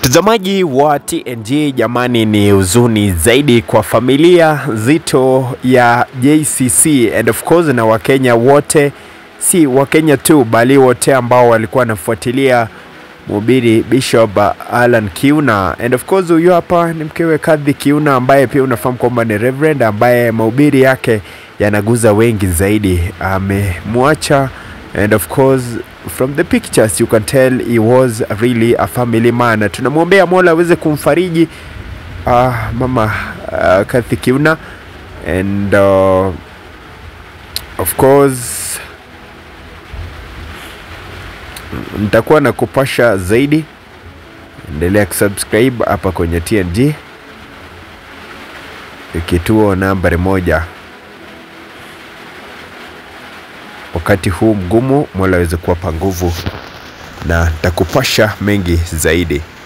Mtazamaji wa TNG, jamani, ni huzuni zaidi kwa familia zito ya JCC and of course na Wakenya wote, si Wakenya tu bali wote ambao walikuwa wanafuatilia mhubiri Bishop Alan Kiuna and of course huyu hapa ni mkewe Kadhi Kiuna ambaye pia unafahamu kwamba ni reverend ambaye mahubiri yake yanaguza wengi zaidi. Amemwacha and of course from the pictures you can tell he was really a family man. Tunamwombea Mola aweze kumfariji uh, mama uh, Kathy Kiuna and uh, of course nitakuwa na kupasha zaidi. Endelea kusubscribe hapa kwenye TNG, kituo nambari moja. Wakati huu mgumu, Mola aweze kuwapa nguvu na nitakupasha mengi zaidi.